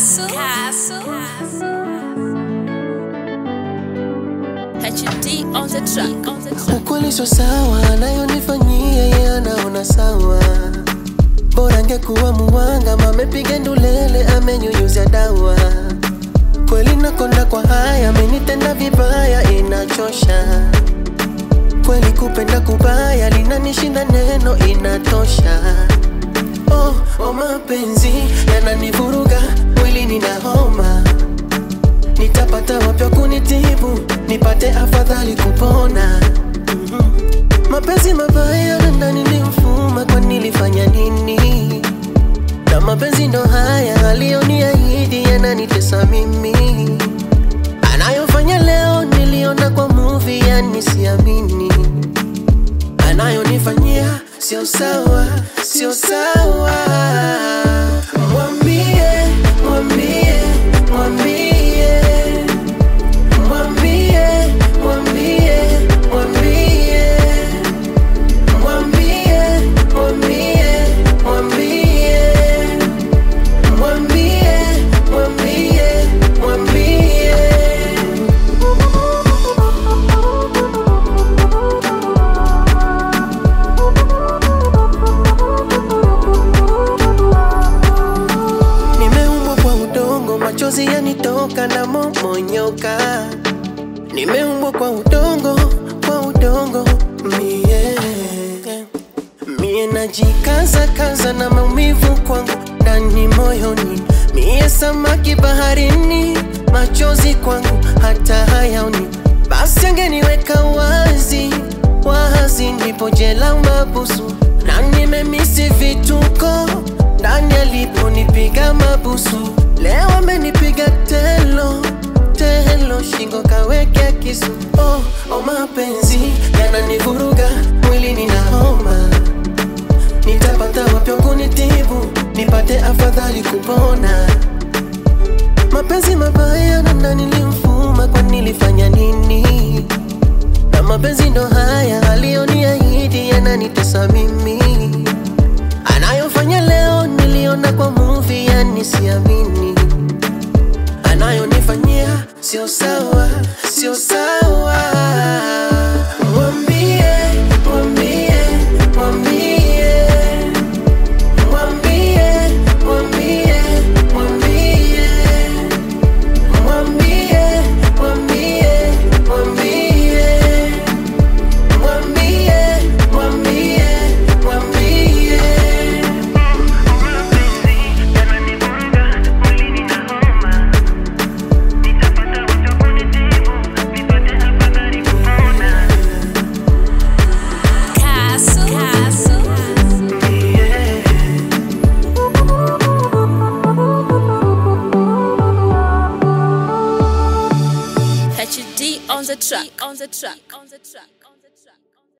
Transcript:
Castle. Castle. HD on the track. On the track. Ukweli sio sawa, anayonifanyia yeye anaona sawa. Bora angekuwa muwanga, mamepiga ndulele, amenyunyuzia dawa. Kweli nakonda kwa haya, amenitenda vibaya, inachosha. Kweli kupenda kubaya, linanishinda neno, inatosha. Oh, oh mapenzi yananivuruga, mwili nina homa nitapata wapya kunitibu nipate afadhali kupona Mhm. mapenzi mabaya na ndani ni mfuma kwa nilifanya nini na mapenzi ndo haya aliyoniahidi yananitesa mimi anayofanya leo niliona kwa movie yani siamini anayonifanyia sio sawa sio sawa mwambie mwambie mwambie mwambie mwambie mwambie mwambie mwambie mwambie mwambie mwambie mwambie Nimeumbwa kwa udongo, machozi yanitoka na momonyoka. Nimeumbwa kwa udongo, kwa udongo mie mie najikaza kaza na maumivu kwangu ndani moyoni, mie samaki baharini, machozi kwangu hata hayaoni. Basi angeniweka wazi wazi, ndipo jela mabusu, na nimemisi vituko ndani aliponipiga mabusu. Leo amenipiga telo telo, shingo kawekea kisu. Oh, oh, mapenzi yananivuruga, mwili nina homa nitapata wapya kunitibu nipate afadhali kupona mapenzi mabaya na ndani nilimfuma kwa nilifanya nini na mapenzi ndo haya aliyoniahidi yananitesa mimi anayofanya leo niliona kwa movie yani siamini anayonifanyia sio sawa sio sawa mwambie mwambie mwambie mwambie mwambie mwambie mwambie mwambie mwambie mwambie mwambie mwambie Castle. Castle. HD on the track. On the track. On the track.